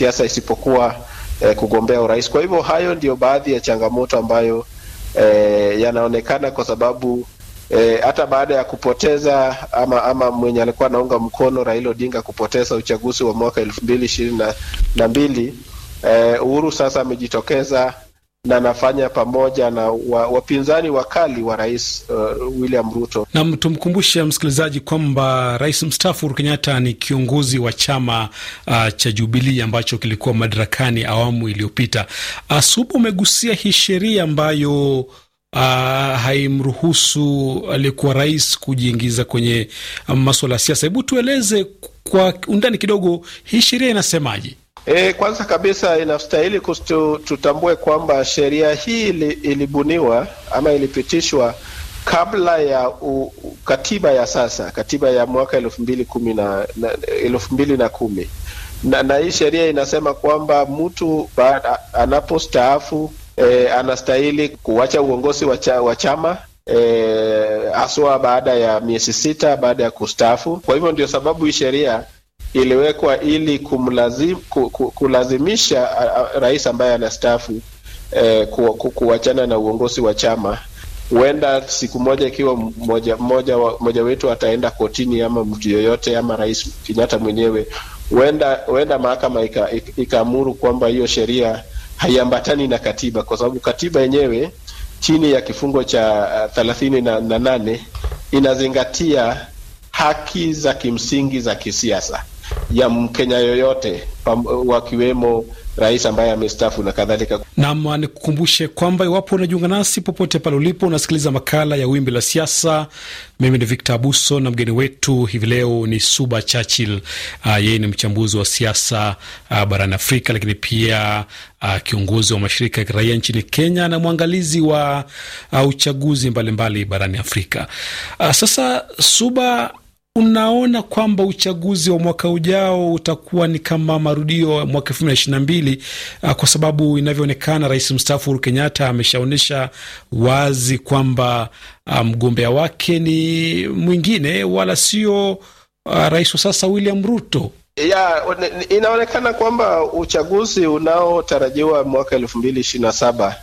siasa isipokuwa eh, kugombea urais. Kwa hivyo hayo ndio baadhi ya changamoto ambayo eh, yanaonekana kwa sababu eh, hata baada ya kupoteza ama ama mwenye alikuwa anaunga mkono Raila Odinga kupoteza uchaguzi wa mwaka elfu mbili ishirini na mbili eh, Uhuru sasa amejitokeza na anafanya pamoja na wa, wapinzani wakali wa rais uh, William Ruto. Nam, tumkumbushe msikilizaji kwamba rais mstaafu Uhuru Kenyatta ni kiongozi wa chama uh, cha Jubilii ambacho kilikuwa madarakani awamu iliyopita. Uh, Supa, umegusia hii sheria ambayo uh, haimruhusu aliyekuwa rais kujiingiza kwenye um, maswala ya siasa. Hebu tueleze kwa undani kidogo, hii sheria inasemaje? E, kwanza kabisa inastahili kustu, tutambue kwamba sheria hii ili, ilibuniwa ama ilipitishwa kabla ya u, katiba ya sasa, katiba ya mwaka elfu mbili kumi na elfu mbili na kumi na, na hii sheria inasema kwamba mtu anapostaafu e, anastahili kuacha uongozi wa chama haswa e, baada ya miezi sita baada ya kustaafu. Kwa hivyo ndio sababu hii sheria iliwekwa ili kumlazim, ku, ku, kulazimisha rais ambaye anastaafu eh, ku, ku, kuachana na uongozi wa chama. Huenda siku moja ikiwa moja, moja, moja wetu ataenda kotini ama mtu yoyote ama rais Kenyatta mwenyewe, huenda huenda mahakama ikaamuru kwamba hiyo sheria haiambatani na katiba, kwa sababu katiba yenyewe chini ya kifungo cha thelathini na, na nane inazingatia haki za kimsingi za kisiasa ya Mkenya yoyote wakiwemo rais ambaye amestaafu na kadhalika. Nam, nikukumbushe kwamba iwapo unajiunga nasi popote pale ulipo, unasikiliza makala ya Wimbi la Siasa. Mimi ni Victor Abuso na mgeni wetu hivi leo ni Suba Churchill. Uh, yeye ni mchambuzi wa siasa uh, barani Afrika, lakini pia uh, kiongozi wa mashirika ya kiraia nchini Kenya na mwangalizi wa uh, uchaguzi mbalimbali mbali barani Afrika. Uh, sasa Suba, unaona kwamba uchaguzi wa mwaka ujao utakuwa ni kama marudio ya mwaka elfu mbili na ishirini na mbili kwa sababu inavyoonekana rais mstaafu Uhuru Kenyatta ameshaonyesha wazi kwamba mgombea um, wake ni mwingine wala sio uh, rais wa sasa William Ruto. Ya, inaonekana kwamba uchaguzi unaotarajiwa mwaka elfu mbili ishirini na saba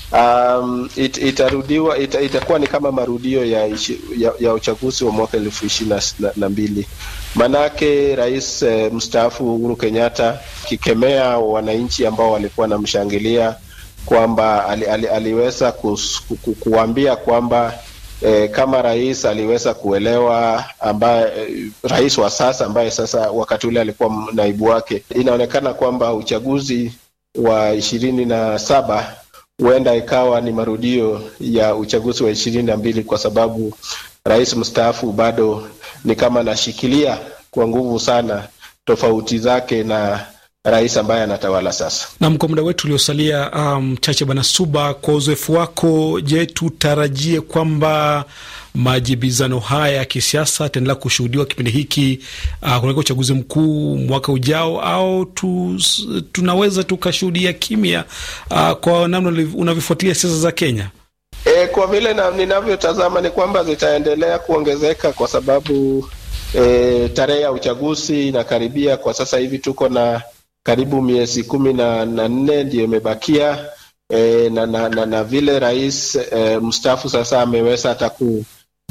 Um, it, itarudiwa ita, itakuwa ni kama marudio ya, ya, ya uchaguzi wa mwaka elfu ishirini na mbili. Manake rais eh, mstaafu Uhuru Kenyatta akikemea wananchi ambao walikuwa wanamshangilia kwamba ali, ali, aliweza kus, ku, ku, kuambia kwamba eh, kama rais aliweza kuelewa ambaye eh, rais wa sasa ambaye sasa wakati ule alikuwa naibu wake, inaonekana kwamba uchaguzi wa ishirini na saba huenda ikawa ni marudio ya uchaguzi wa ishirini na mbili kwa sababu rais mstaafu bado ni kama anashikilia kwa nguvu sana tofauti zake na rais ambaye anatawala sasa. Nam, kwa muda wetu uliosalia mchache, um, Bwana Suba, kwa uzoefu wako, je, tutarajie kwamba majibizano haya ya kisiasa yataendelea kushuhudiwa kipindi hiki uh, kunaweka uchaguzi mkuu mwaka ujao, au tu, tunaweza tukashuhudia kimya uh, kwa namna unavyofuatilia siasa za Kenya? E, kwa vile ninavyotazama ni kwamba zitaendelea kuongezeka kwa sababu e, tarehe ya uchaguzi inakaribia. Kwa sasa hivi tuko na karibu miezi kumi na nne ndiyo imebakia e, na, na, na, na vile rais e, mstaafu sasa ameweza hata ku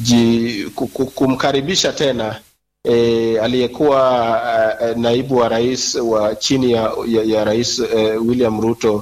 kumkaribisha tena e, aliyekuwa uh, naibu wa rais wa chini ya, ya, ya rais uh, William Ruto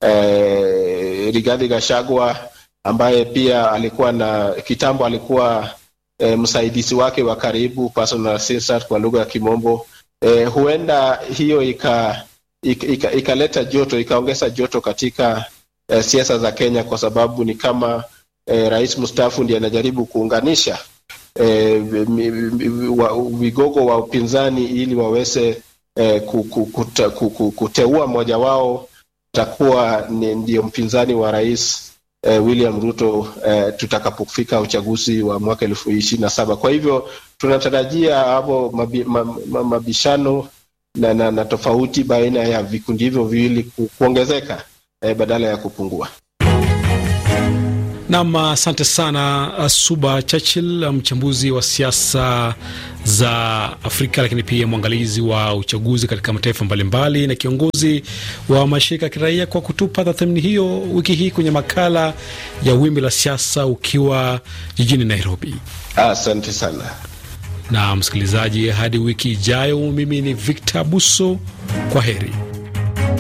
uh, Rigathi Gachagua ambaye pia alikuwa na kitambo alikuwa uh, msaidizi wake wa karibu personal assistant kwa lugha ya Kimombo. Uh, huenda hiyo ikaleta ika, ika, ika joto ikaongeza joto katika uh, siasa za Kenya kwa sababu ni kama E, rais mstaafu ndiye anajaribu kuunganisha e, vigogo wa upinzani ili waweze e, kute, kuteua mmoja wao atakuwa ndio mpinzani wa rais e, William Ruto e, tutakapofika uchaguzi wa mwaka elfu ishirini na saba. Kwa hivyo tunatarajia hapo mabi, mabishano na, na, na tofauti baina ya vikundi hivyo viwili kuongezeka e, badala ya kupungua. Nam, asante sana Suba Churchill, mchambuzi wa siasa za Afrika, lakini pia mwangalizi wa uchaguzi katika mataifa mbalimbali na kiongozi wa mashirika ya kiraia, kwa kutupa tathmini hiyo wiki hii kwenye makala ya Wimbi la Siasa ukiwa jijini Nairobi. Asante sana Na msikilizaji, hadi wiki ijayo, mimi ni Victor Abuso, kwa heri.